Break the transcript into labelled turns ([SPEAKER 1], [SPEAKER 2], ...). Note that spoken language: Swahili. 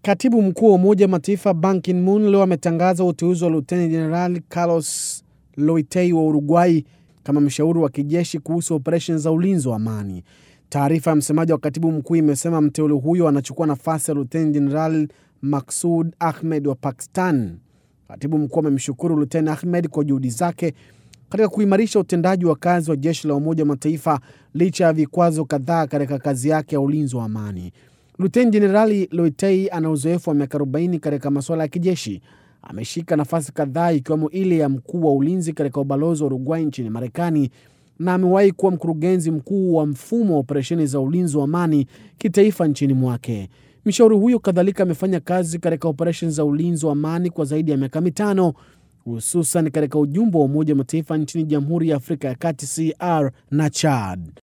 [SPEAKER 1] Katibu mkuu wa Umoja wa Mataifa Ban Ki-moon leo ametangaza uteuzi wa Luteni Jenerali Carlos Loitei wa Uruguay kama mshauri wa kijeshi kuhusu operesheni za ulinzi wa amani. Taarifa ya msemaji wa katibu mkuu imesema mteule huyo anachukua nafasi ya Luteni Jenerali Maksud Ahmed wa Pakistan. Katibu mkuu amemshukuru Luteni Ahmed kwa juhudi zake katika kuimarisha utendaji wa kazi wa jeshi la Umoja wa Mataifa licha ya vikwazo kadhaa katika kazi yake ya ulinzi wa amani. Luteni Jenerali Loitei ana uzoefu wa miaka 40 katika masuala ya kijeshi. Ameshika nafasi kadhaa ikiwemo ile ya mkuu wa ulinzi katika ubalozi wa Uruguay nchini Marekani na amewahi kuwa mkurugenzi mkuu wa mfumo wa operesheni za ulinzi wa amani kitaifa nchini mwake. Mshauri huyo kadhalika amefanya kazi katika operesheni za ulinzi wa amani kwa zaidi ya miaka mitano hususan katika ujumbe wa Umoja wa Mataifa nchini Jamhuri ya Afrika ya Kati CR na Chad.